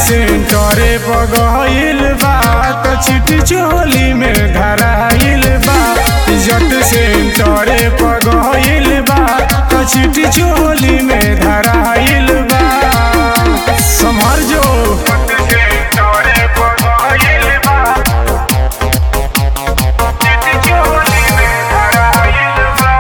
सेंटरे पगइल बा त चिट्ठी चोली में धराइल बा इज्जत सेंटरे पगइल बा त चिट्ठी चोली में धराइल बा समझ जो सेंटरे पगइल बा चिट्ठी चोली में धराइल बा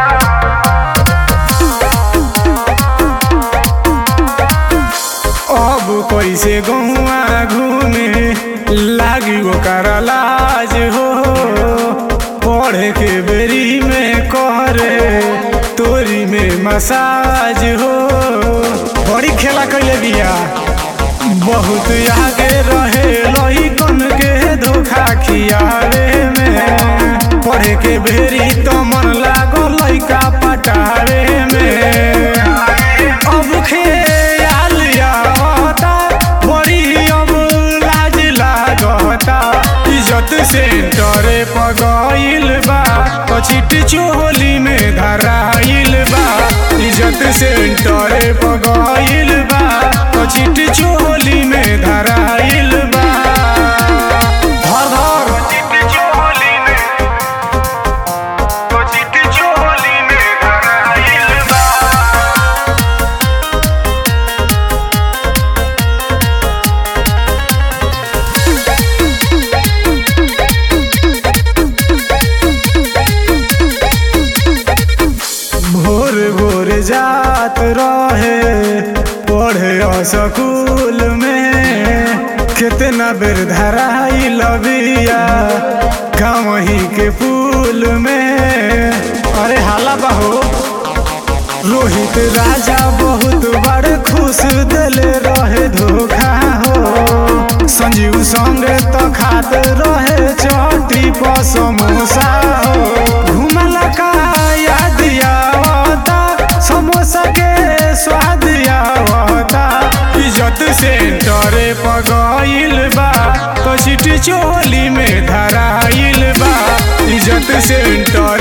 अब कैसे गहुआ घूमे लागी ओकर लाज हो पढ़े के बेरी में करे तोरी में मसाज हो बड़ी खेला कैले बिया बहुत आगे रहे लही कन के धोखा खियावे में पढ़े के बेरी तो मन लागो लइका पटावे में अब खेयाल आवता बड़ी अब लाज लागता इज्जत सेंटरे पगइल बा पछिट चोली में धराइल बा इज्जत सेंटरे पगइल बा पछिट चोली में धराइल बा धर धर पछिट चोली में पछिट चोली में धराइल बा भोर भोर जात रहे पढ़े स्कूल में कितना बेर धराई लबिया गाँवही के पुल में अरे हाला बहो रोहित राजा बहुत बड़ खुश दिले रहे धोखा हो संजीव संगे तो खात रहे चटी पर समोसा हो घुमला का याद आवता समोसा के स्वाद आवता इज्जत सेंटरे पगइल बा तो चिट्ठी चोली में धराइल बा इज्जत सेंटर